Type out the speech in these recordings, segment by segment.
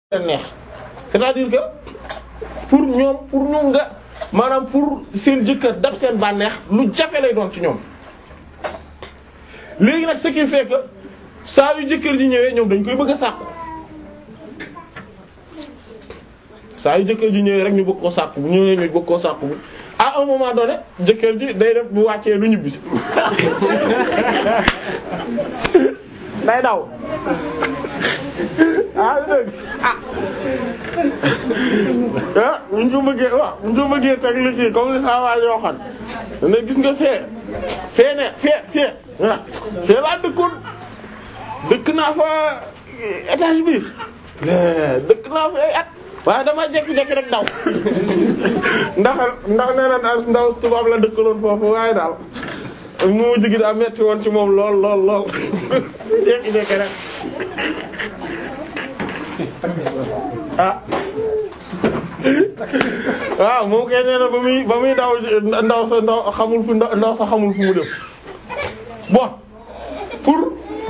neex c'est-à-dire que pour ñoom pour ñu nga maanaam pour seen jëkkër dab seen bànneex lu jafe lay doon ci ñoom léegi nag ce qui fait que saa yu jëkkër ji ñëwee ñoom dañ koy bëgg a sàkku saa yu jëkkër ji ñëwee rek ñu bëgg koo sàkku bu ñëwee ñu bëgg koo sàkku bu à un moment donné jëkkër ji day def bu wàccee lu ñibbisi day daw ah dëgg ah ah bu ñu ko bëggee waaw bu ñu ko bëggee teg li kii comme li saa waa yoo xam ne gis nga fee fee ne fee fee ah fee laa dëkkoon dëkk naa fa étage bi dëkk naa fa ay at waaye dama jékki-jékki rek daw ndax ndax nee na daal ndaw tubaab la dëkkaloon foofu waaye daal moo jigi daa metti woon ci moom lool lool lool jékki-jékki rek ah waaw moom kay nee na ba muy ba muy daw ndaw sa ndaw xamul fu ndaw sa xamul fu mu dem bon pour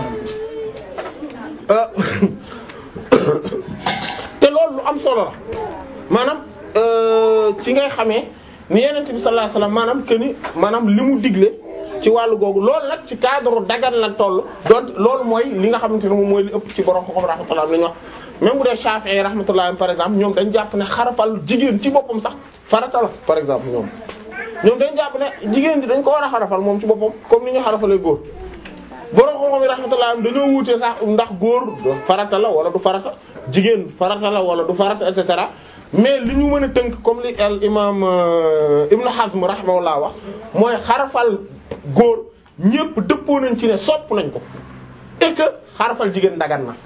te loolu lu am solo la maanaam ci ngay xamee ni Yonent bi sallallahu alayhi wasallam maanaam que ni maanaam li mu digle ci wàllu googu loolu nag ci cadre dagan la toll donc loolu mooy li nga xamante ne moom mooy li ëpp ci borom xam rahmatullah li ñu wax même bu dee Shafi'i rahmatullah par exemple ñoom dañ jàpp ne xarafal jigéen ci boppam sax farata la par exemple ñoom. ñoom dañ jàpp ne jigéen di dañ ko war a xarafal moom ci boppam comme ni ñu xarafalee góor borom xam-xam yi rahmatullah dañoo wuute sax ndax góor farata la wala du farata jigéen farata la wala du farata et cetera mais li ñu mën a tënk comme li al imam Ibn Hazm rahimahullah wax mooy xarafal góor ñépp dëppoo nañ ci ne sopp nañ ko et que xarafal jigéen dagan na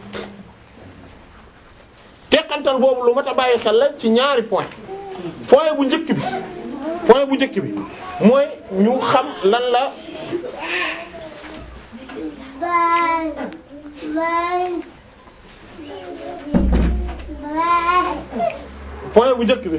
teqantal boobu lu mat a bàyyi xel la ci ñaari point point bu njëkk bi point bu njëkk bi mooy ñu xam lan la point bu njëkk bi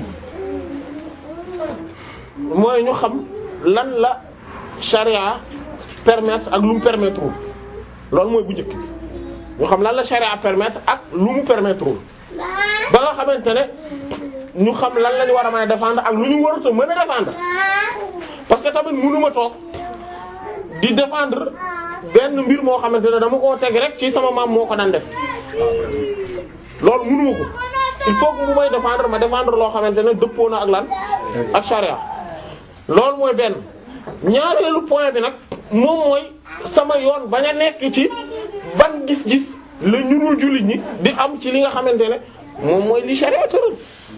mooy ñu xam lan la charia permettre ak lu mu permettre loolu mooy bu njëkk bi ñu xam lan la charia permettre ak lu mu permettre ba nga xamante ne ñu xam lan la ñu war a mën a défendre ak lu ñu warut a mën a défendre parce que tamit mënuma toog di défendre benn mbir moo xamante ne dama koo teg rek ci sama maam moo ko daan def loolu mënuma ko il faut que bu may défendre ma défendre loo xamante ne dëppoo na ak lan ak charia loolu mooy benn ñaareelu point bi nag moom mooy sama yoon bañ a nekk ci ban gis-gis la ñunul jullit ñi di am ci li nga xamante ne moom mooy li charia tëral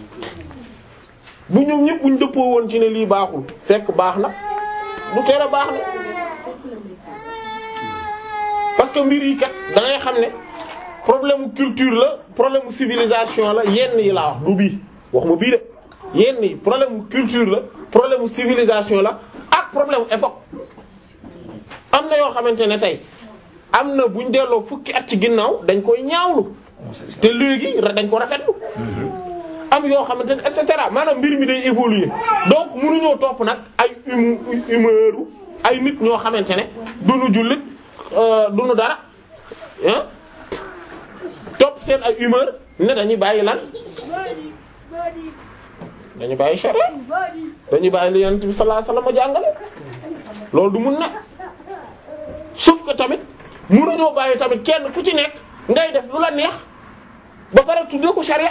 bu ñoom ñëpp buñ dëppoo woon ci ne lii baaxul fekk baax na du tere baax na parce que mbir yi kat da ngay xam ne problème culture la problème civilisation la yenn yi laa wax du bii wax ma bii de yenn yi problème culture la problème civilisation la ak problème époque am na yoo xamante ne tey am na buñ delloo fukki at ci ginnaaw dañ koy ñaawlu te léegi dañ ko rafetlu am yoo xamante ne et cetera maanaam mbir mi day évoluer donc mënuñoo topp nag ay hum humeur ay nit ñoo xamante ne duñu jullit duñu dara ah topp seen ay humeur ne dañuy bàyyi lan dañuy bàyyi charia dañuy bàyyi li Yonent bi sallallahu alayhi wasallam jàngale loolu du mun na sauf que tamit mënuñoo bàyyi tamit kenn ku ci nekk ngay def lu la neex ba pare tuddee ko charia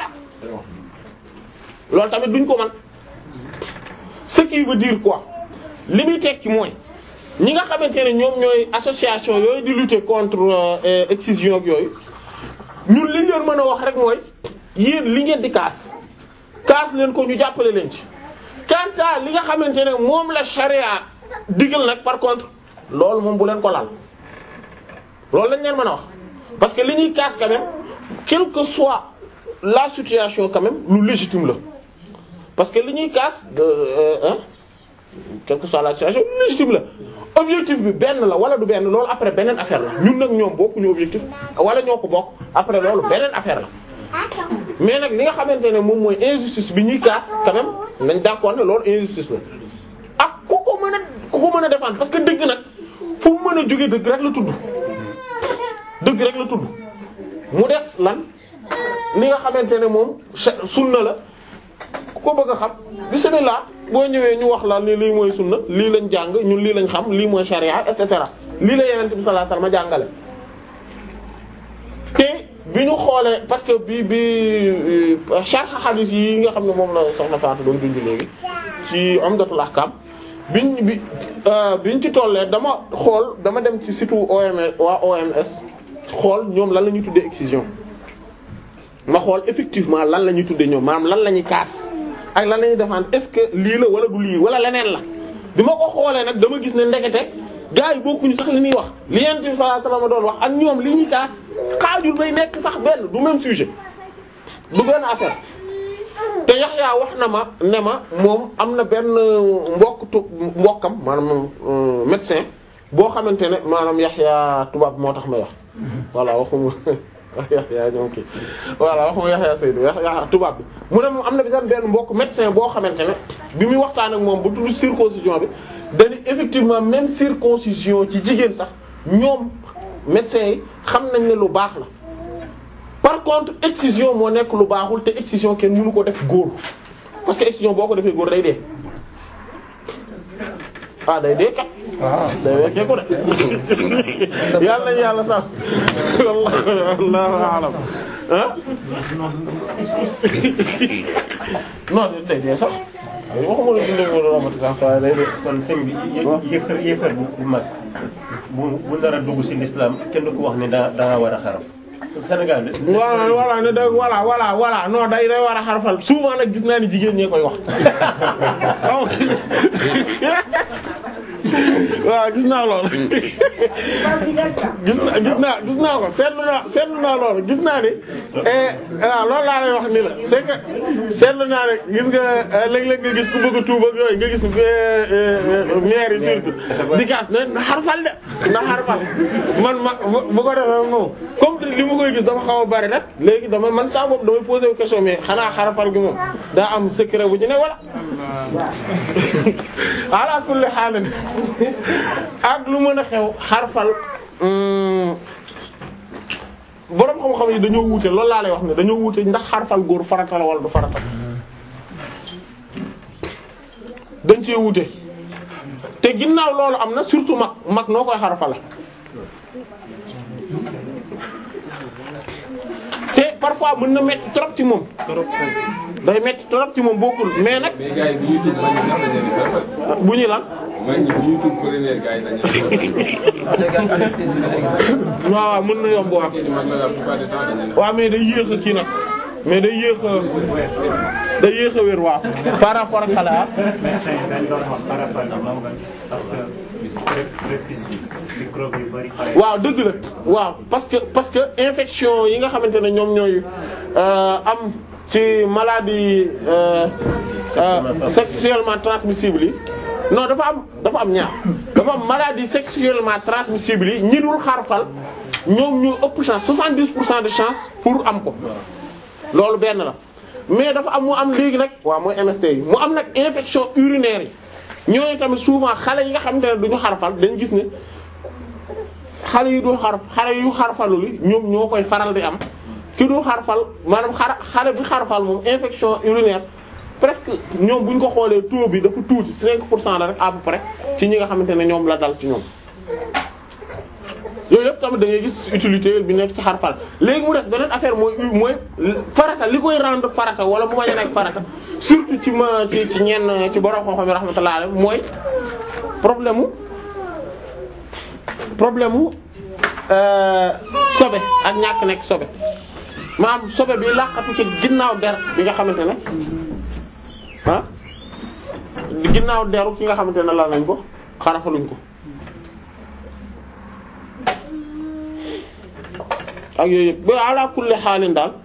loolu tamit duñ ko man ce qui veut dire quoi li muy tekki mooy ñi nga xamante ne ñoom ñooy association yooyu di lutter contre excision ak yooyu ñun li ñu mën a wax rek mooy yéen li ngeen di kaas kaas leen ko ñu jàppale leen ci quant à li nga xamante ne moom la charia digal nag par contre loolu moom bu leen ko laal loolu lañ leen mën a wax parce que li ñuy kaas quand même quelle que soit la situation quand même lu légitime la parce que li ñuy kaas de hein quelle que soit la situation lu légitime la objectif bi benn la wala du benn loolu après beneen affaire la ñun nag ñoom bokkuñu objectif wala ñoo ko bokk après loolu beneen affaire la mais nag li nga xamante ne moom mooy injustice bi ñuy kaas quand même nañ d'accord ne loolu injustice la ak ku ko mën a ku ko mën a défendre parce que dëgg nag fu mu mën a jóge dëgg rek la tudd dëgg rek la tudd mu des lan li nga xamante ne moom sunna la ku ko bëgg a xam bismillah boo ñëwee ñu wax la ni lii mooy sunna lii lañ jàng ñun lii lañ xam lii mooy sharia et cetera lii la yeneen bi sallallahu alayhi wasallam jàngale te bi ñu xoolee parce que bi bi sharh hadith yi nga xam ne moom la soxna Fatou doon dund léegi ci Umdatul Ahkam biñ bi biñ ci tollee dama xool dama dem ci site OMS waa OMS xool ñoom lan la ñuy tuddee excision ma xool effectivement lan la ñuy tuddee ñoom maanaam lan la ñuy kaas ak lan la ñuy défendre est-ce que lii la wala du lii wala leneen la bi ma ko xoolee nag dama gis ne ndekete gars yi bokkuñu sax li ñuy wax li Yonent bi sallallahu alayhi wasallam doon wax ak ñoom li ñuy kaas xaajul bay nekk sax benn du même sujet du benn affaire te Yaxya wax na ma ne ma moom am na benn mbokk tu mbokkam maanaam médecin boo xamante ne maanaam Yaxya tubaab moo tax may wax voilà waxuma Yaxya ñoom kii voilà waxuma Yaxya Seydou Yaxya tubaab bi mu ne moom am na benn benn mbokk médecin boo xamante ne bi muy waxtaan ak moom bu tudd circoncision bi dañu effectivement même circoncision ci jigéen sax ñoom médecins yi xam nañ ne lu baax la par contre excision moo nekk lu baaxul te excision kenn mënu ko def góor parce que excision boo ko defee góor day dee ah day dee kat. day wekkee ko de yàlla nañu yàlla sax wallahu a'lam ah. non day dee sax waxuma la dundee wala romati sax waaye day dee. kon sëñ bi yéefar yéefar bu bu mag bu bu nar a dugg ci l'islam kenn du ko wax ne daa daa war a xaraf. Sénégal de. voilà voilà ne da voilà voilà voilà non day day war a xarfal souvent nag gis naa ni jigéen ñee koy wax waaw gis naa loolu gis naa gis naa gis naa ko seetlu naa seetlu naa loolu gis naa ni waaw loolu laa lay wax ni la c'est que seetlu naa ne gis nga léeg-léeg nga gis ku bëgg a tuub ak yooyu nga gis maire yi surtout di gas ne na xarfal de na xarfal man ma bu ko defee moom comme li ma koy gis dafa xaw a bari nag léegi dama man saa bopp damay poser wu question mais xanaa xarfal gi moom daa am secret bu ci ne wala ala kulli haal ak lu mën a xew xarfal boroom xam-xam yi dañoo wuute loolu laa lay wax ne dañoo wuute ndax xarfal góor farata la wala du farata dañ cee wuute te ginnaaw loolu am na surtout mag mag noo koy xarfala te parfois mën na metti trop ci moom day metti trop ci moom bokkul mais nag mais gars yi bu ñuy tuub bañ a dañu leen di bu ñu lan man ñi bu ñuy tuub première gars yi dañu waaw waaw mën na yomb waaw leen di mag la la plupart du temps dañu leen waaw mais day yéex a kii nag mais day yéex a day yéex a wér waaw par rapport ak xale ah médecin yi dañ doon wax xarafal la moo gën parce que prépuce bi microbe yu bari xare waaw dëgg la waaw parce que parce que infection yi nga xamante ne ñoom ñooy euh, am ci maladie euh, euh, sexuellement transmissible yi non dafa am dafa am ñaar dafa am maladie sexuellement transmissible yi ñi dul xarfal ñoom ñoo ëpp chance 70 pour cent de chance pour am ko loolu benn la mais dafa am mu am léegi nag waaw mooy MST yi mu am nag infection urinaire yi ñooñu tamit souvent xale yi nga xamante ne duñu xarfal dañ gis ne xale yi dul xarf xale yu xarfalu li ñoom ñoo koy faral di am ki dul xarfal maanaam xar xale bi xarfal moom infection urinaire presque ñoom bu ñu ko xoolee taux bi dafa tuuti 5 pour cent la rek à peu près ci ñi nga xamante ne ñoom la dal ci ñoom. yooyu yëpp tamit da ngay gis utilité bi nekk ci xarfal léegi mu des beneen affaire mooy mooy farata li koy rendre farata wala mu bañ a nekk farata surtout ci ma ci ci ñenn ci borom xam-xam yi rahmatullah alayhi mooy problème mu problème mu sobe ak ñàkk nekk sobe maanaam sobe bi laqatu ci ginnaaw der bi nga xamante ne ah ginnaaw deru ki nga xamante ne la nañ ko xarafaluñ ko ak yooyu yëpp ba ala kulli xaalin daal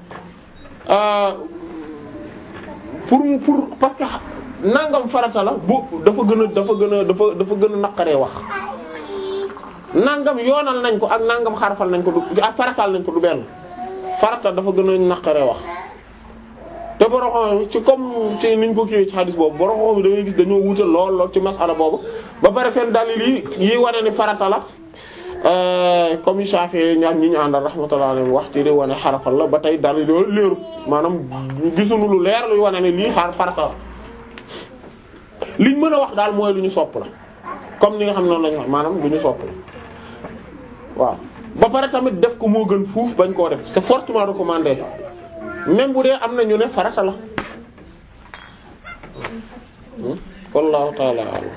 pour mu pour parce que nangam farata la bu dafa gën a dafa gën a dafa dafa gën a naqaree wax nangam yoonal nañ ko ak nangam xarfal nañ ko du ak faratal nañ ko du benn farata dafa gën a naqaree wax te borom xam ci comme ci niñ ko kiiwee ci xadis boobu borom xam da ngay gis dañoo wuute lool lool ci masala boobu ba pare seen dalil yi yi wane ni farata la comme Shafi'i ñaar ñi ñu àndal rahmatullahi alayhi wax ci di wane xarafal la ba tey dal loolu leeru maanaam gisuñu lu leer luy wane ne lii xaar farata la liñ mën a wax daal mooy lu ñu sopp la comme ni nga xam ne noonu lañu wax maanaam lu ñu sopp la waaw ba pare tamit def ko moo gën fuuf bañ koo def c'est fortement recommandé même bu dee am na ñu ne farata la wallahu ta'ala a'lam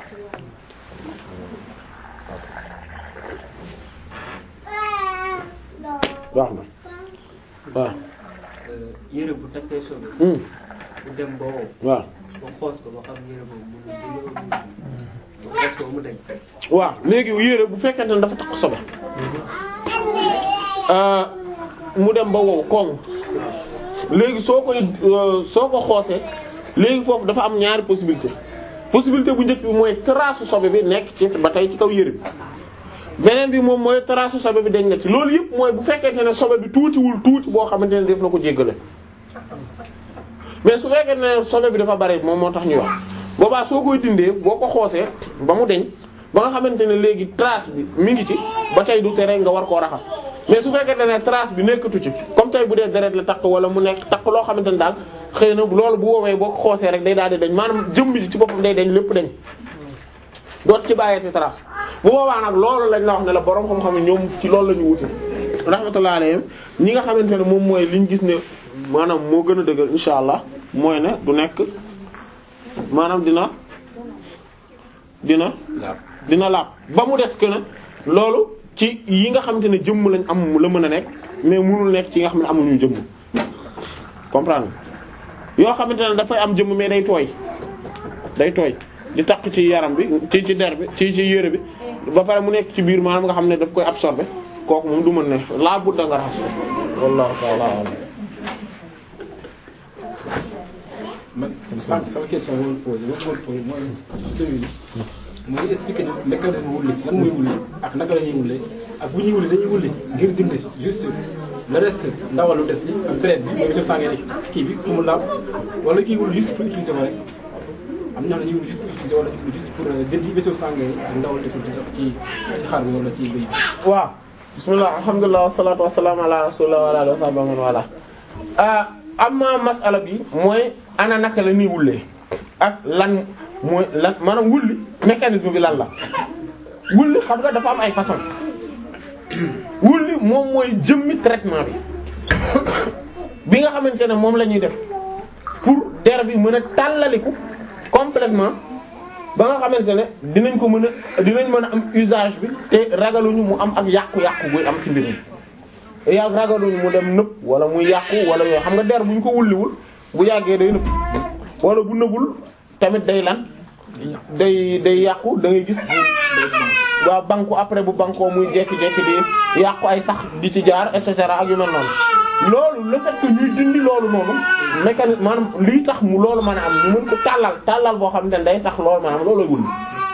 baax na waaw yére bu takkee sobe Hmm. bu dem ba wow waaw ba xoos ko ba xam yére boobu mu ngi dund ba xoos ko ba mu dañ waaw léegi yére bu fekkente ne dafa takk sobe euh, mu dem ba wow koŋ léegi soo koy euh, soo ko xoosee léegi foofu dafa am ñaari possibilité possibilité bu njëkk bi mooy trace sobe bi nekk ci ba tey ci kaw yére bi beneen bi moom mooy trace sobe bi dañ na ci loolu yëpp mooy bu fekkente ne sobe bi tuutiwul tuuti boo xamante ne def na ko jéggale mais su fekkee ne sobe bi dafa bari moom moo tax ñuy wax boobaa soo koy dindee boo ko xoosee ba mu deñ ba nga xamante ne léegi trace bi mi ngi ci ba tey du tere nga war koo raxas mais su fekkee ne trace bi nekkatu ci comme tey bu dee deret la takk wala mu nekk takk loo xamante ne daal xëy na loolu bu woowee boo ko xoosee rek day daal di dañ maanaam jëmm ji ci boppam day dañ lépp dañ doot ci bàyyeeti trace bu boobaa nag loolu lañ la wax ne la borom xam-xam ne ñoom ci loolu la ñu wuti rahmatullahi alayhim ñi nga xamante ne moom mooy liñ gis ne maanaam moo gën a dëgër insha allah mooy ne du nekk maanaam dina dina dina laab ba mu des que ne loolu ci yi nga xamante ne jëmm lañ am la mën a nekk mais mënul nekk ci yi nga xam ne amuñu jëmm comprendre yoo xamante ne dafay am jëmm mais day tooy day tooy di takk ci yaram bi ci ci der bi ci ci yére bi ba pare mu nekk ci biir maanaam nga xam ne daf koy absorber kooku moom du mën ne laa budda nga raxas ko wallahu ta'ala a'lam man sànq sama question boobu posé boobu boobu posé mooy celui mooy expliquer mécanisme wulli lan mooy wulli ak naka la ñuy wulli ak bu ñuy wulli dañuy wulli ngir dindi juste le reste ndawal lu des li ak deret bi mooy monsieur Sangue nekk kii bi pour mu laab wala kii wulli juste pour utiliser ko rek am na ñoo xam ne dañuy wulli juste pour utiliser wala dañuy wulli juste pour dindi monsieur Sangue ak ndawal desul ci ci ci xar bi wala ci bëy bi. waaw bismillah alhamdulilah wasalaatu wasalaamu ala rasulillah wa ala alihi wa sahbihi man wala ah amma masala bi mooy ana naka la ñuy wullee ak lan mooy lan maanaam wulli mécanisme bi lan la wulli xam nga dafa am ay façon wulli moom mooy jëmmi traitement bi bi nga xamante ne moom la ñuy def pour der bi mën a tàllaliku complètement ba nga xamante ne dinañ ko mën a dinañ mën a am usage bi te ragaluñu mu am ak yàqu-yàqu buy am ci mbir mi yaa ragaluñu mu dem nëb wala muy yàqu wala yooyu xam nga der bu ñu ko wulliwul bu yàggee day nëb wala bu nëbul tamit day lan day day yàqu da ngay gis waa banku après bu bankoo muy jekki-jekki di yàqu ay sax di ci jaar et cetera ak yu mel noonu loolu le fait que ñuy dindi loolu noonu mécanisme maanaam lii tax mu loolu mën a am ñu mën ko tàllal tàllal boo xam ne day tax loolu maanaam loolooy wulli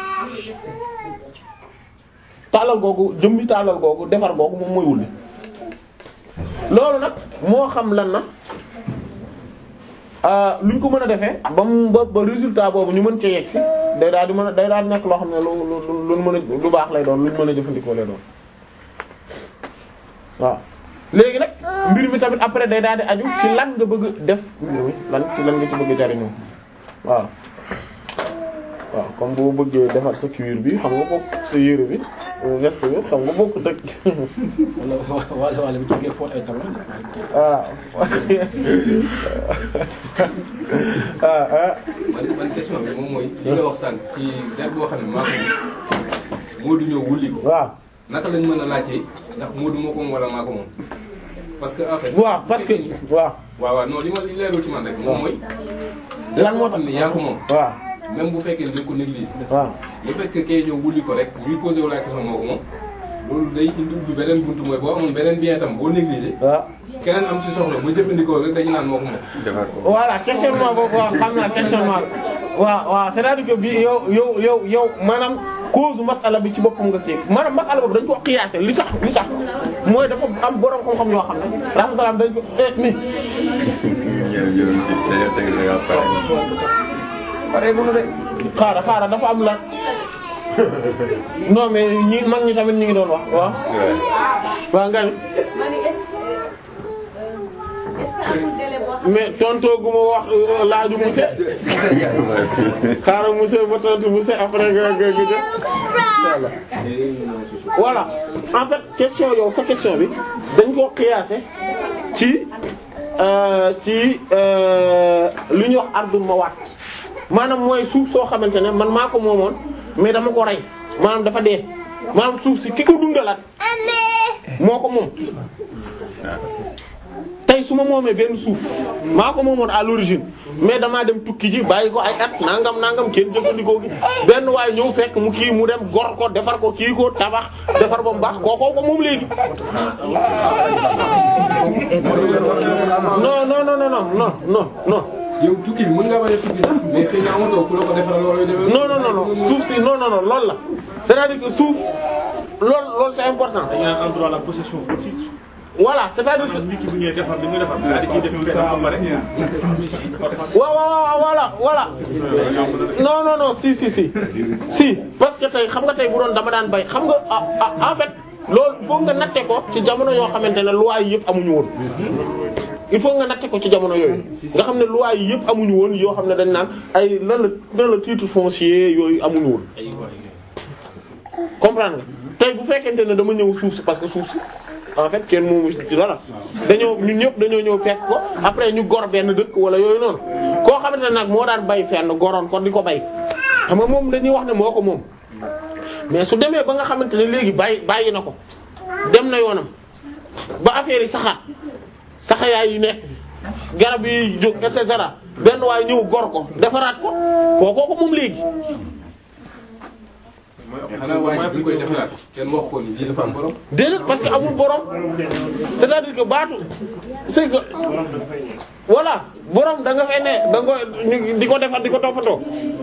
tàllal googu jëmmi tàllal googu defar googu moom mooy wulli loolu nag moo xam lan na luñ ko mën a defee ba mu ba ba résultat boobu ñu mën cee yegg si day daal di mën a day daal di nekk loo xam ne lu lu lu mën a lu baax lay doon luñ mën a jëfandikoo lay doon waaw. léegi nag mbir mi tamit après day daal di aju ci lan nga bëgg def mbir mi lan ci lan nga ci bëgg jariñoo waaw waaw comme boo bëggee defar sa cuir bi xam nga bokk sa yére bi veste bi xam nga bokk dëkk wala wala wala bu jógee fóot ay tableau. waaw ah ah man man question bi moom mooy li nga wax sànq ci der boo xam ne maa ko Moodu ñëw wulli ko waaw naka lañ mën a laajtee ndax Moodu moo ko moom wala maa ko moom parce que en fait. waaw parce que waaw waaw waaw non li ma li leerul ci man rek moom mooy. lan moo xam ne yaa ko moom. waaw même bu fekkee ne dañ ko négligé. waaw le fait que kay ñëw wulli ko rek ñuy posé wu la question moo ko moom loolu day indi ubbi beneen buntu mooy boo amoon beneen bien tam boo négligé. waaw keneen am ci soxla ba jëfandikoo rek dañu naan moo ko moom. voilà questionnement boobu waaw xam naa questionnement waaw waaw c'est-à-dire que bi yow yow yow yow maanaam cause masala bi ci boppam nga kii maanaam masala boobu dañ ko xiyaase li tax li tax mooy dafa am borom xam-xam yoo xam ne rahmatullah dañ ko eh mi pare bu nu de xaaral xaaral dafa am la non mais ñi mag ñi tamit ñi ngi doon wax waaw waaw nga ni est-ce que amul délai boo xam mais tontoo gu ma wax euh, laaju monsieur xaaral monsieur ba tontu monsieur après nga nga nga jël voilà en fait question yow sa question bi dañ koo qiyaase ci euh, ci euh, lu ñuy wax ardul mawaat maanaam mooy suuf soo xamante ne man maa ko moomoon mais dama ko rey maanaam dafa dee maanaam suuf si ki ko dundalaat moo ko moom tey su ma moomee benn suuf maa ko moomoon à l'origine mais damaa dem tukki ji bàyyi ko ay at nangam nangam kenn jëfandikoo gi benn waaye ñëw fekk mu kii mu dem gor ko defar ko kii ko tabax defar ba mu baax kookoo ko moom léegi. non non non non non non non. yow tukki bi mën nga bañ a tukki sax mais xëy na amatoo ku la ko defaral wala yu demee. non non non non suuf si non non non loolu la c'est-à-dire que suuf loolu loolu c'est important. dañu naan en droit la possession fautive. voilà c'est-à-dire que. maanaam nit ki bu ñëwee defar li muy defar daal di ciy def pexe ba pare. waaw waaw waaw voilà voilà non non non si si si si parce que tey xam nga tey bu doon dama daan bay xam nga ah ah en fait loolu il faut nga natte ko ci jamono yoo xamante ne loi yi yëpp amuñu woon. il faut nga natte ko ci jamono yooyu nga xam ne loi yi yëpp amuñu woon yoo xam ne dañ naan ay lan la lan la titre foncier yooyu amuñu woon. comprendre nga tey bu fekkente ne dama ñëw suuf si parce que suuf si en fait kenn moomu ci dara dañoo ñun ñëpp dañoo ñëw fekk ko après ñu gor benn dëkk wala yooyu noonu koo xamante ne nag moo daan bay fenn goroon ko di ko bay xam nga moom dañuy wax ne moo ko moom mais su demee ba nga xamante ne léegi bàyyi bàyyi na ko dem na yoonam ba affaire yi saxaat saxayaay yi nekk garab yi jóg et cetera benn waaye ñëw gor ko defaraat ko kookoo ko moom léegi. mais xanaa waaye bi ñu koy defaraat kenn wax ko ni lii dafa am borom. déedéet parce que amul borom c'est-à-dire que baatu c'est que voilà borom da nga fay ne da nga koy ñu di ko defar di ko toppatoo.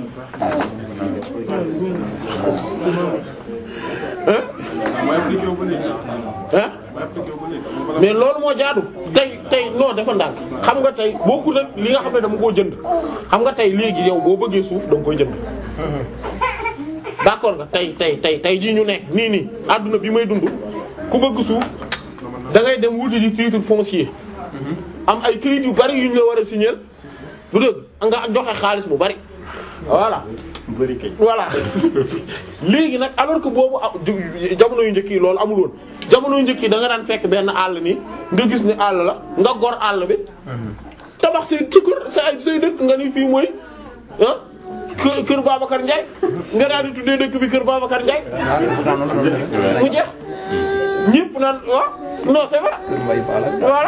hein mooy appliqué wu ba léegi. hein mooy appliqué wu ba léegi. mais loolu moo jaadu tey tey non dafa ndànk xam nga tey bokkul ak li nga xam ne dama koo jënd xam nga tey léegi yow boo bëggee suuf da nga koy jënd. d'accord nga tey tey tey tey jii ñu nekk nii nii adduna bi may dund ku bëgg suuf da ngay dem wuti di titre foncier am ay këyit yu bari yu ñu la war a signer bu dëgg nga joxe xaalis bu bari voilà. bëri kay. voilà léegi nag alors que boobu ah jamono yu njëkk yi loolu amul woon jamono yu njëkk yi da nga daan fekk benn àll nii nga gis ne àll la nga gor àll bi tabax say tukkur sa ay say dëkk nga ni fii mooy ah kër kër Babacar Ndiaye nga daal di tuddee dëkk bi kër Babacar Ndiaye mu jeex ñëpp naan ah non c'est vrai voilà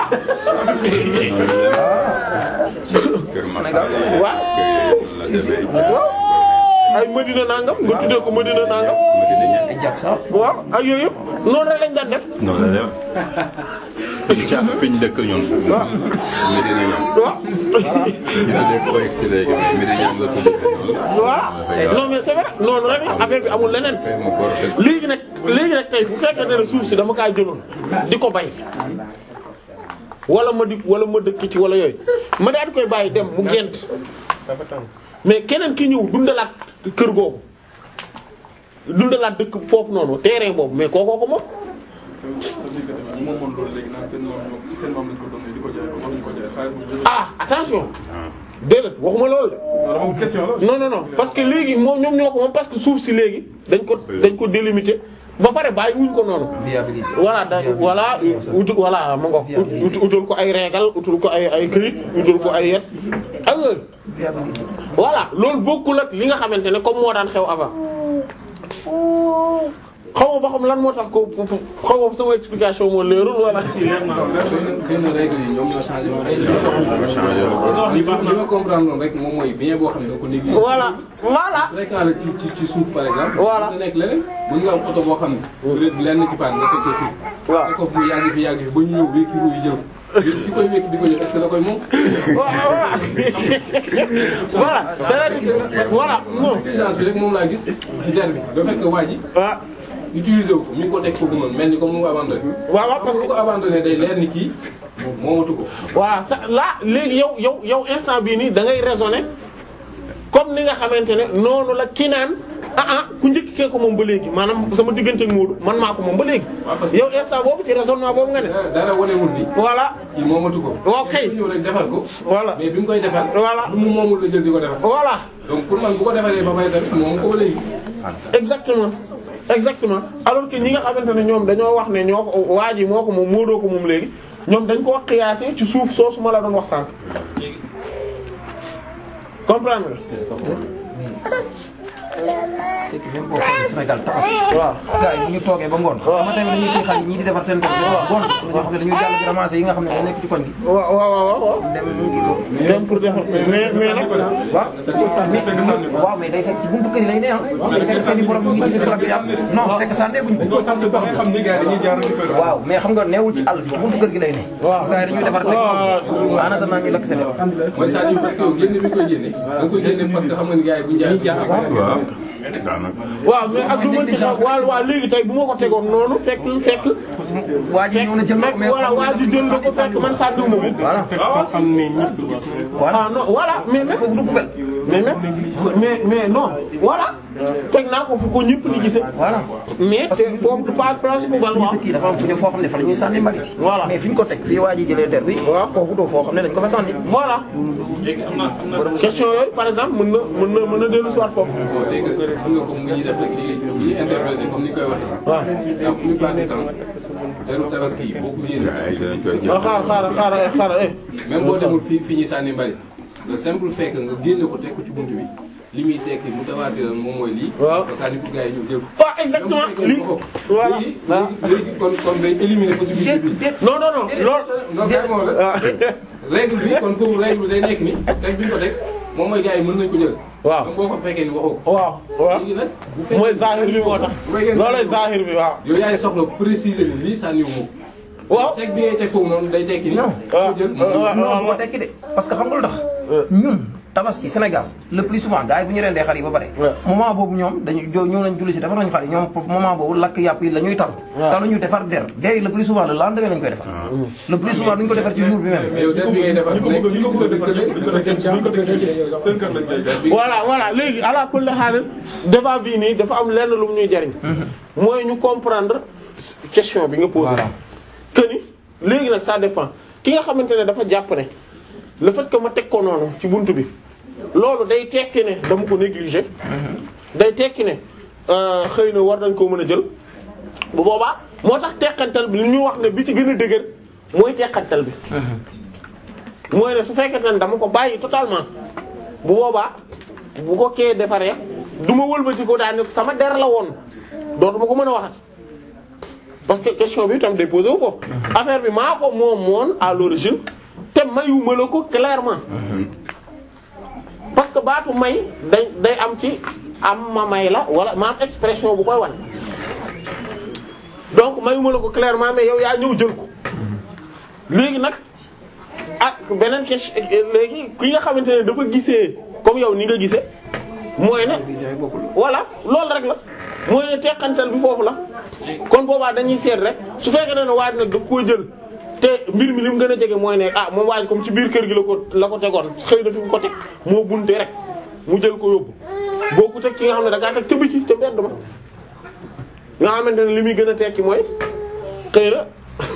waaw ay Medina nangam nga tuddee ko Medina nangam waaw ak yooyu yëpp noonu rek lañ daan def noonu la dem fi ñu dëkk ñun. waaw Medina ñoom. waaw ñu ne léegi ko egsi léegi mais Medina ñoom la tudd noonu. voilà non mais c'est vrai noonu rek affaire bi amul leneen Fay ma góor a léegi nag léegi nag tey bu fekkee ne suuf si dama kaa jëloon di ko bay wala ma di wala ma dëkk ci wala yooyu ma daal di koy bàyyi dem mu gent mais keneen ki ñëw dundalaat kër googu dundalaat dëkk foofu noonu terrain boobu mais kookoo ko moom. sa sa diggante bi moom moom loolu léegi naan seen maam ñoom ci seen maam lañ ko doon di ko jaay ko ñu ko jaay xaalis bu ah attention déedéet waxuma loolu de. non dama question la. non non non parce que léegi moom ñoom ñoo ko moom parce que suuf si léegi dañ ko dañ ko délimiter ba pare bàyyi wuñ ko noonu. viabilité. voilà da voilà utu voilà ma ngoog ut utul ko ay régal utul ko ay ay këyit utul ko ay yet ak yooyu viabilité. voilà loolu bokkul ak li nga xamante ne comme moo daan xew avant xaw ma ba xam lan moo tax ko xaw ma sama explication moo leerul wala. xëy na règle yi ñoom ñoo changé woon ay changé la. li ma li ma comprendre noonu rek moom mooy bien boo xam ne da ko négligé. voilà voilà fréquent la ci ci ci suuf par exemple. Voilà. mën na nekk leneen mën nga am oto boo xam ne. peut-être lenn ci paan nga teg ko suuf. waaw teg ko fu mu yàgg fi yàgg fi ba ñu ñëw wékki ruuy jël. yéen ki koy wékki di ko jël est-ce que da koy moom. voilà voilà c'est-à-dire voilà non négligence bi rek moom laa gis ci der bi da fekk waa ji ah utilisé wu ko mi ngi ko teg foofu noonu mel ni comme mu ko abandonné. waaw waaw parce bu que ko abandonné day leer ni kii moomatu ko. voilà sa là léegi yow yow yow instant bii nii da ngay raisonner comme ni nga xamante ne noonu la ki naan ah ah ku njëkk kee ko moom ba léegi maanaam sama diggante ak Moodu man maa ko moom ba léegi yow instant boobu ci raisonnement boobu nga ne dara dara wanewul ni voilà kii moomatu ko. waaw kay. ñëw rek defar ko. voilà mais bi mu koy defar. Voilà. lu mu moomul la jël di ko defar. voilà donc pour man bu ko defaree ba pare tamit moomu ko ba léegi. exactement exactement alors que ñi nga xamante ne ñoom dañoo wax ne ñoo ko waa ji moo ko moom Moodu ko moom léegi ñoom dañ ko wax xiyaase ci suuf soosu ma la doon wax sànq comprendre nga c'est que même boo xoolee Sénégal tabaski. waaw gars yi bu ñu toogee ba ngoon. waaw ma tamit dañuy téye xale yi ñii di defar seen tool ba ngoon. ñoo xam ne dañuy jàll di ramasser yi nga xam ne dañoo nekk ci koñ gi. waaw waaw waaw waaw dem mu ngi ko. dem pour defar mais mais nag waaw mais waaw mais day fekk ci buntu kër yi lay ne ah. day fekk seen i borom ñu ngi ci club bi am non fekk sànneeguñ ko. xam ni gars yi dañuy jaar ci kër waaw mais xam nga neewul ci àll bi ci buntu kër gi lay ne. waaw gars yi dañuy defar rek. en attendant ñu lakk seen yoon. mooy c'est-à-dire parce que yow génne bi nga koy génne. da nga koy génne parce que xam nga ni gars yi bu ñu jaay. waaw daanaka. waaw mais ak lu mën ci xew waaw waaw léegi tey bu ma ko tegoon noonu fekk fekk waa ji ñëw na jël na ko fekk voilà waa ji jël na ko fekk man sànniwuma ko voilà xam ne ñëpp gis nañ voilà ah non voilà mais même foofu du poubelle. mais même mais mais non voilà teg naa ko fu ko ñëpp di gisee voilà. mais te foofu du pas place bu bal waaw dëkk yi dafa am fu ñu foo xam ne fa la ñuy sànni mbalit yi. Voilà. mais fi ñu ko teg fii waa ji jëlee der bi. Waaw. foofu doo foo xam ne dañ ko fa sànni. voilà question yooyu par exemple mën na mën na mën na dellu soir foofu c'est que xam nga comme mu ñuy def rek di di interpréter comme ni ñu koy waxee. waaw la plupart du temps heure tabaski yi boo ko yéene. ay dinañ koy jël. waaw xaaral xaaral xaaral xaaral eh même boo demul fi fi ñuy sànni mbalit le simple fait que nga génne ko teg ko ci buntu bi li muy tekki mu dawaatee moom mooy lii. Waaw. nga sànni pour gars yi ñëw jël ko. waaw exactement lii voilà léegi léegi kon kon day éliminer possibilité bi. non non non loolu non carrément la. waaw règle bi kon foofu règle bi day nekk ni teg bi ñu ko teg moom mooy gars yi mën nañ ko jël. waaw même boo ko fekkee ni waxoo ko. waaw waaw léegi nag bu fekkee mooy zahir bi moo tax bu fekkee loolay zahir bi waaw yow yaay soxla préciser ni lii sànniwu ma ko. waaw teg bi ngay teg foofu noonu day tekki ni. Non. waaw ko jël waaw non moo tekki de parce que xam nga lu tax. ñun tabaski Sénégal le plus souvent gars yi bu ñu rendee xar yi ba pare. Ouais. moment boobu ñoom dañu jo ñëw nañ julli si defar nañu xar yi ñoom moment boobu lakk yàpp yi la ñuy tal. Ouais. taluñu defar der der yi le plus souvent le lendemain lañ koy defar. le plus souvent duñ ko defar ci jour bi mais même. yow der bi ngay defar nekk ci sa dëkk buñ ko defee seen kër lañ koy def. voilà voilà léegi ala kulli haal débat bii nii dafa am lenn lu mu ñuy jariñ mooy ñu comprendre question bi nga posé Voilà. que ni léegi nag ça dépend ki nga xamante ne dafa jàpp ne le fait que ma teg ko noonu ci buntu bi loolu day tekki ne dama ko négliger day tekki ne euh, xëy na war nañ koo mën a jël bu boobaa moo tax teqantal bi li ñu wax ne bi ci gën a dëgër mooy teqantal bi mooy ne su fekkente ne dama ko bàyyi totalement bu boobaa bu ko kee defaree du ma wëlbati ko daal ne sama der la woon dootuma ko mën a waxat parce que question bi tam day posé wu ko affaire bi maa ko moom moon à l'origine te mayuma la ko clairement parce que baatu may day day am ci am ma may la wala ma am expression bu koy wan donc mayuma la ko clairement mais yow yaa ñëw jël ko léegi nag ak beneen question léegi ki nga xamante ne dafa gisee comme yow ni nga gisee mooy ne voilà loolu rek la mooy ne teqantal bi foofu la kon boobaa dañuy seet rek su fekkee ne waaj nag daf koo jël te mbir mi li mu gën a jege mooy ne ah moom waaj comme ci biir kër gi la ko la ko tegoon xëy na fi mu ko teg moo bunte rek mu jël ko yóbbu boo ko teg ki nga xam ne da ngaa teg ca biti ca mbedd ma nga xamante ne li muy gën a tekki mooy xëy na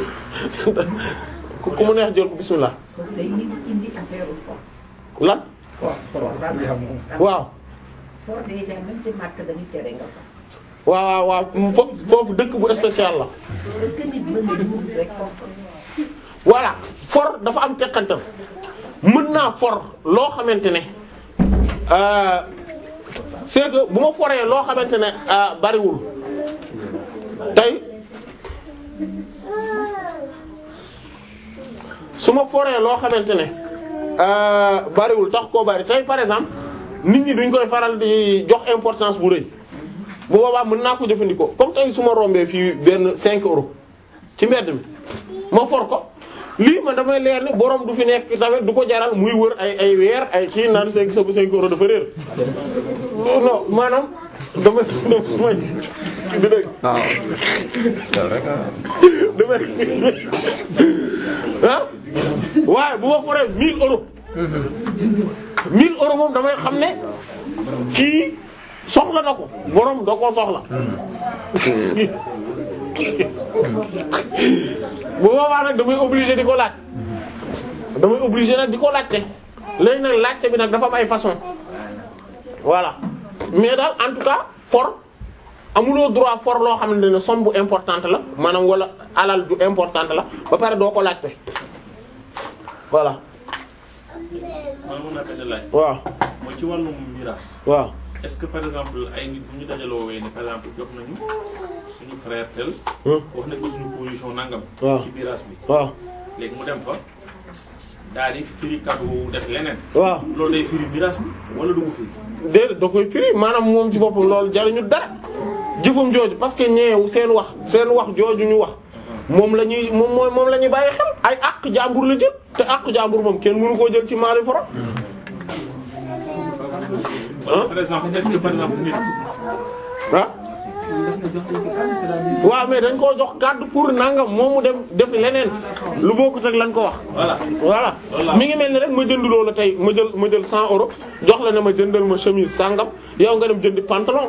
ku ku mu neex jël ko bismillah day indi affaire fort. lan waaw fort déjà même ci màkk dañuy tere nga fa. waaw waaw waaw fo- foofu dëkk bu spécial la est-ce que nit mën na ñu gis rek fort. voilà for dafa am tekkantal mën naa for loo xamante ne euh, c'est que bu ma foree loo xamante ne euh, bariwul tey su ma foree loo xamante ne euh, bariwul tax koo bari tey par exemple nit ñi duñ koy faral di jox importance bu rëy bu boobaa mën naa ko jëfandikoo comme tey su ma rombee fii benn 5 euros ci mbedd mi ma for ko lii man damay leer ni borom du fi nekk tamit du ko jaral muy wër ay ay weer ay kii naan 5 sa bu 5 euros dafa réer non maanaam dama dama di dëgg waaw. loolu rek dama ah waaye bu ma foree 1000 euros 1000 euros moom damay xam ne kii soxla na ko borom da koo soxla bu boobaa nag damay obligé di ko laaj damay obligé nag di ko laajte léegi nag laajte bi nag dafa am ay façon voilà mais daal en tout cas for amuloo droit for loo xamante ne somme bu importante la maanaam wala alal ju importante la ba pare doo ko laajte voilà man mën naa ko laaj. waaw mooy ci wàllum miraas. waaw est-ce que par exemple ay nit bu ñu dajaloo wee ne par exemple jox nañu suñu frère tel. wax nañ ko suñu position nangam. waaw ci miraas bi. waaw léegi mu dem fa daal di firi kàddu boobu def leneen. waaw loolu day firi miraas bi wala du ko firi. déedéet da koy firi maanaam moom ci boppam loolu jariñu dara jëfam jooju parce que ñeew seen wax seen wax jooju ñu wax moom la ñuy moom mooy moom la ñuy bàyyi xel ay àq jàmbur la jël te àq jàmbur moom kenn mënu koo jël ci maali foro wala par exemple est-ce que par exemple nit. ah waaw mais dañ koo jox kàddu pour nangam moom mu dem def leneen lu bokkut ak lañ ko wax. voilà voilà mi ngi mel ni rek ma jënd loola tey ma jël ma jël 100 euros jox la ne ma jëndal ma chemise sangam yow nga dem jëndi pantalon.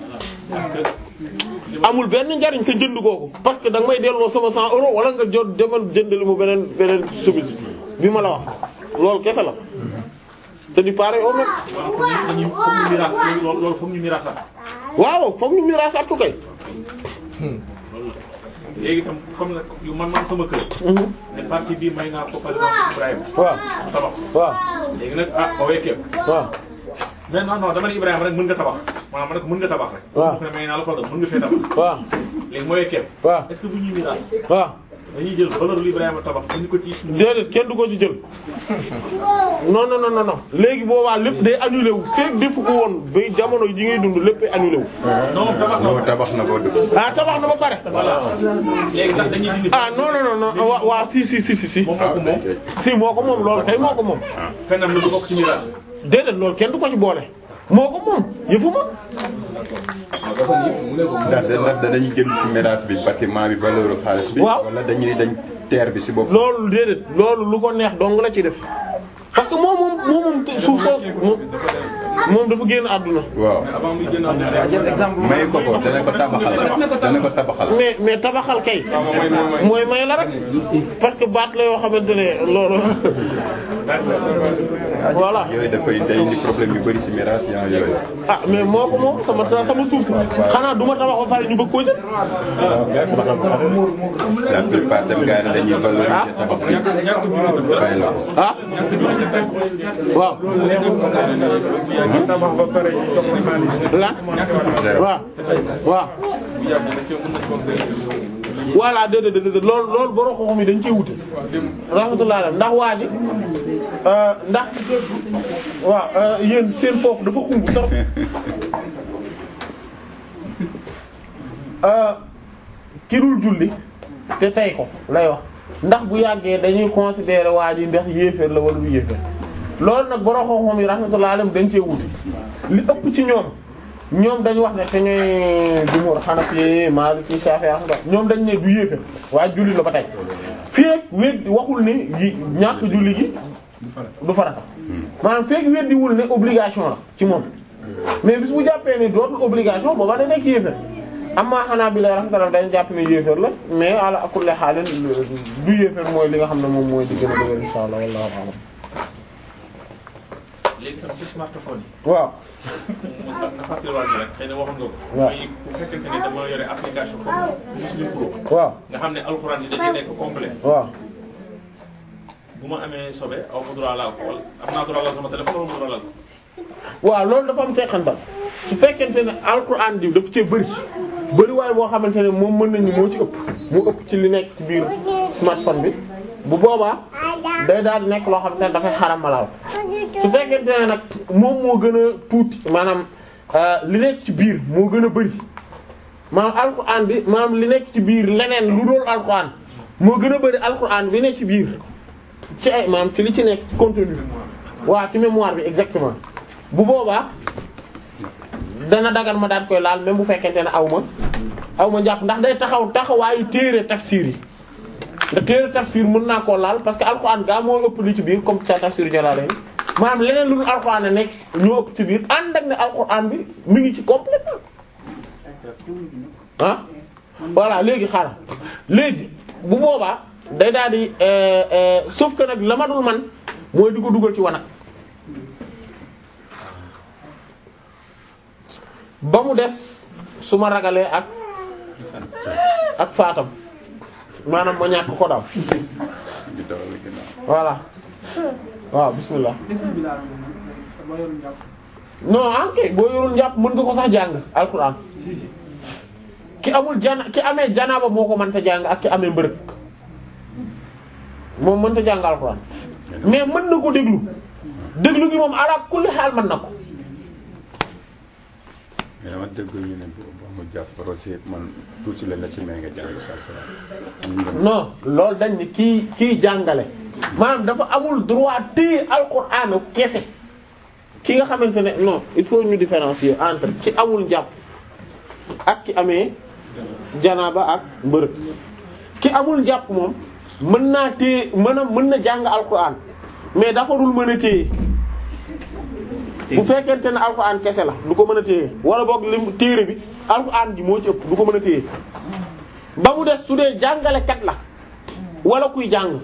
amul benn njariñ sa jënd googu parce que da nga may delloo sama 100 euros wala nga jot demal jëndali mu beneen beneen chemise bi ma la wax loolu kese la c'est du pareil au même. waaw kon dañuy foog ñu miraas loolu loolu foog ñu miraasaat. waaw foog ñu miraasaat ko kay. loolu la léegi itam comme nag yu man man sama kër. ne partie bii may naa ko par exemple Ibrahima. waaw tabax. waaw léegi nag ah ba wekkee waaw. mais non non dama ne Ibrahima rek mën nga tabax maanaam ma ne ko mën nga tabax rek. waaw mu ne may naa la ko mën nga fee tabax. waaw léegi ma wekkee. waaw est-ce que bu ñuy miraas. waaw. dañuy jël valeur lu Ibrahima tabax indi ko ci. déedéet kenn du ko ci jël non non non non léegi boobaa lépp day annulé wu feeg defu ko woon ba jamono ji ngay dund lépp ay annulé wu. non tabax na tabax na ko dëgg. ah tabax na ba pare. voilà léegi ndax dañuy dindi. ah non non non non waa waa si si si si si. moom moo ko moom. si moo ko moom loolu kay moo ko moom. fenn lu du bokk ci miraas. déedéet loolu kenn du ko ci boole. moo ko moom yëfu ma. ndax ndax danañ jël ci miraas bi bâtiment bi valeur xaalis bi. waaw wala dañuy dañ terre bi ci bopp. loolu déedéet loolu lu ko neex dong la ci def parce que moom moom moom moom suuf soo moom dafa génn àdduna. waaw. avant muy génn àdduna. jël exemple may ko ko dana ko tabaxal dana ko tabaxal. mais mais tabaxal kay. mooy may la rek. parce que baat la yoo xamante ne loolu. voilà. yooyu dafay day indi problème yu bari ci miraas yaa yooyu. ah mais moo ko moom sama sama suuf si xanaa du ma tabax ba pare ñu bëgg koo jël. la plupart dem gars yi dañuy valoriser tabax bi. bàyyi la ko. ah waaw. tabax ba pare ñu jox la xaalis. lan waaw waaw. voilà déedéet déedéet loolu loolu borom xoxom yi dañ cee wute. rahmatullah alayhi ndax waa ji ndax waaw yéen seen foofu dafa xumb trop. ki dul julli te tey ko lay wax ndax bu yàggee dañuy considérer waa ji ndax yéeféer la wala du yéeféer loolu nag borom xoxom yi rahmatullah alayhi dañ cee wute li ëpp ci ñoom. ñoom dañu wax ne te ñooy jumhur Hanafi Maliki Shafi'i Ahmad ñoom dañ ne du yéefe waaye julli la ba tey fii ak wéet waxul ne yi ñàkk julli gi du farata maanaam feek weddiwul ne obligation la ci moom mais bis bu jàppee ne dootul obligation booba da nekk yéefér amma xanaa bi lay raxmatala dañ jàpp ne yéefér la mais ala kulli xaalin du yéefér mooy li nga xam ne moom mooy di gën a dëgër insha Allah wallahu a'lam léegi tam ci smartphone yi. waaw nga fàttaliwaat ñu rek xëy na waxoon nga ko. waaw mooy bu fekkente ne dama yore application comme Muslim Pro. waaw nga xam ne alxuraan yi dañuy nekk complet. waaw bu ma amee sobe aw ma droit laal ko wala am naa droit laal sama téléphone wala ma droit laal ko. waaw loolu dafa am teqantal su fekkente ne alquran bi daf cee bëri bëri waaye boo xamante ne moom mën nañu moo ci ëpp moo ëpp ci li nekk ci biir smartphone bi bu boobaa day daal di nekk loo xamante ne dafay xaram malaal su fekkente ne nag moom moo gën a tuuti maanaam li nekk ci biir moo gën a bëri maanaam alquran bi maanaam li nekk ci biir leneen lu dool alquran moo gën a bëri alquran bi nekk ci biir ci ay maanaam ci li ci nekk ci contenu waaw ci mémoire bi exactement bu boobaa dana dagan ma daan koy laal même bu fekkente ne aw ma aw ma njàpp ndax day taxaw taxawaayu téere tafsir yi ndax téere tafsir mën naa koo laal parce que alxuraan gaa moo ëpp li ci biir comme sa tafsir Jalalayn maanaam leneen lu dul alxuraan a nekk ñoo ëpp ci biir ànd ak ne alxuraan bi mi ngi ci complètement ah voilà léegi xaaral léegi bu boobaa day daal di euh, euh, sauf que nag la ma dul man mooy di ko dugal ci wanag ba mu des su ma ragalee ak ak faatam maanaam ma ñàkk ko daal di dawal ginnaaw. voilà waaw bismillah non ok boo yorul njàpp mën nga ko sax jàng alxuraan ki amul jana ki amee janaaba moo ko mënta jàng ak ki amee mbërëg moom mënta jàng alxuraan mais mën na ko déglu déglu gi moom ala kulli xaal mën na ko mais dama dégg ñu ne bu bu mu jàpp rosi man tuuti la la ci may nga jàng sa alxuraan. non loolu dañ ni kii kii jàngale maanaam dafa amul droit téye alxuraan kese ki nga xamante ne non il faut ñu différencier entre ki amul njàpp ak ki amee janaaba ak mbërëg ki amul njàpp moom mën naa téye mën a mën na jàng alxuraan mais dafa dul mën a téye bu fekkente ne alxuraan kese la du ko mën a téye wala boog lim téere bi alxuraan ji moo ci ëpp du ko mën a téye ba mu des su dee jàngalekat la wala kuy jàng